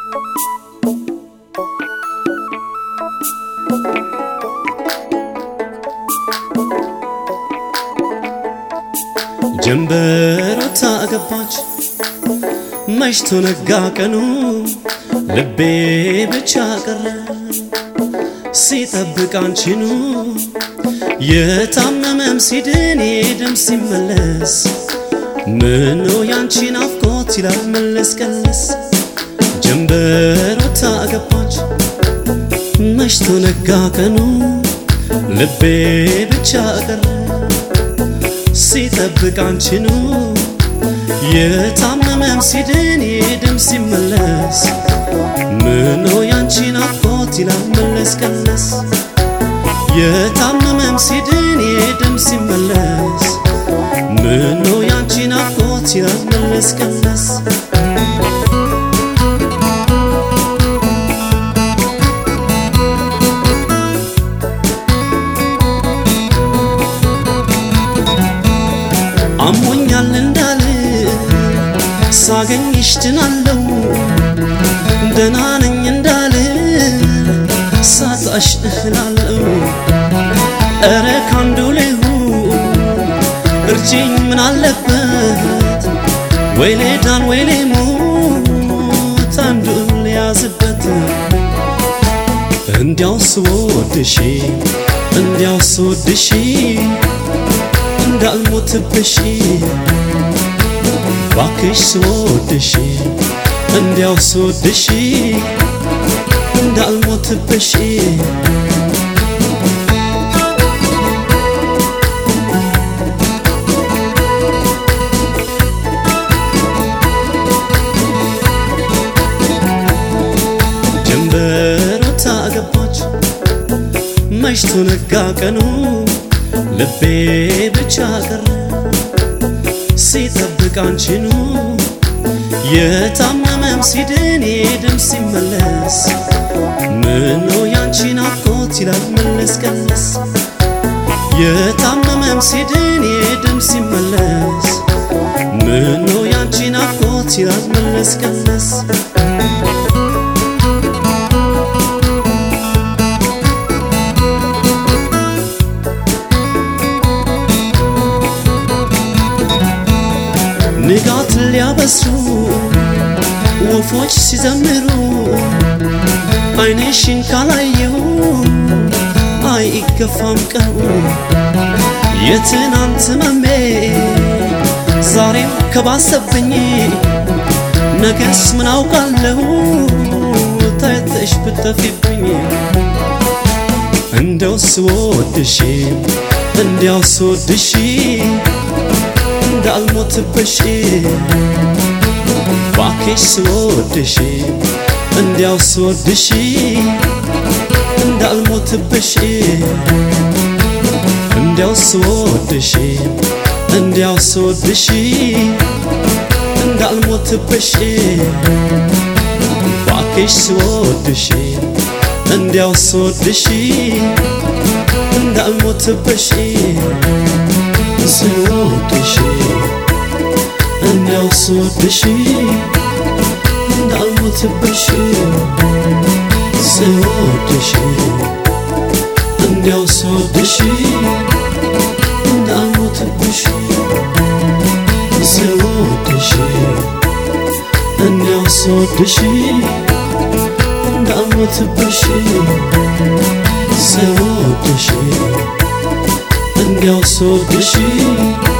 ጀንበር ወጥታ ገባች መሽቶ ነጋ ቀኑ ልቤ ብቻ ቀረ ሲጠብቅ አንቺኑ የታመመም ሲድን ደም ሲመለስ ምነው ያንቺ ናፍቆት ይላል መለስ ቀለስ ጀንበር ወጥታ ገባች መሽቶ ነጋ ቀኑ ልቤ ብቻ ቀረ ሲጠብቅ አንቺኑ የታመመም ሲድን ደም ሲመለስ ምነው ያንቺ ናፍቆት ይላል መለስ ቀለስ የታመመም ሲድን ደም ሲመለስ ምነው ያንቺ ናፍቆት ይላል መለስ ቀለስ አሞኛል እንዳል ሳገኝሽ ድናለው ደህና ነኝ እንዳል ሳጣሽ እህላለው እረ ካንዱ ልሁን እርጅኝ ምን አለበት ወይ ሌዳን ወይ ሌሞት አንዱን ሊያዝበት እንዲያው ስወድሽ እንዲያው ስወድሽ እንዳልሞትብሽ ባክሽ ስወድሽ እንዲያው ስወድሽ እንዳልሞትብሽ ጀንበር ወጥታ ገባች መሽቶ ነጋ ቀኑ ልቤ ብቻ ቀረ ሲጠብቅ አንቺኑ የታመመም ሲድን ደም ሲመለስ ምነው ያንቺ ናፍቆት ይላል መለስ ቀለስ የታመመም ሲድን ደም ሲመለስ ምነው ያንቺ ናፍቆት ይላል መለስ ቀለስ ንጋት ሊያበስሩ ወፎች ሲዘምሩ አይኔሽን ካላየው አይገፋም ቀኑ የትናንት መሜ ዛሬም ከባሰብኝ ነገስ ምን አውቃለሁ ታይተሽ ብትጠፊብኝ እንደው ስወድሽ እንዲያው ስወድሽ እንዳልሞትብሽ ባክሽ ስወድሽ እንዲያው ስወድሽ እንዳልሞትብሽ እንዲያው ስወድሽ እንዲያው ስወድሽ እንዳልሞትብሽ ባክሽ ስወድሽ እንዲያው ስወድሽ እንዳልሞትብሽ ስወድሽ እንዲያው ስወድሽ እንዳልሞትብሽ ስወድሽ እንዲያው ስወድሽ እንዳልሞትብሽ ስወድሽ እንዲያው ስወድሽ እንዳልሞትብሽ ስወድሽ እንዲያው ስወድሽ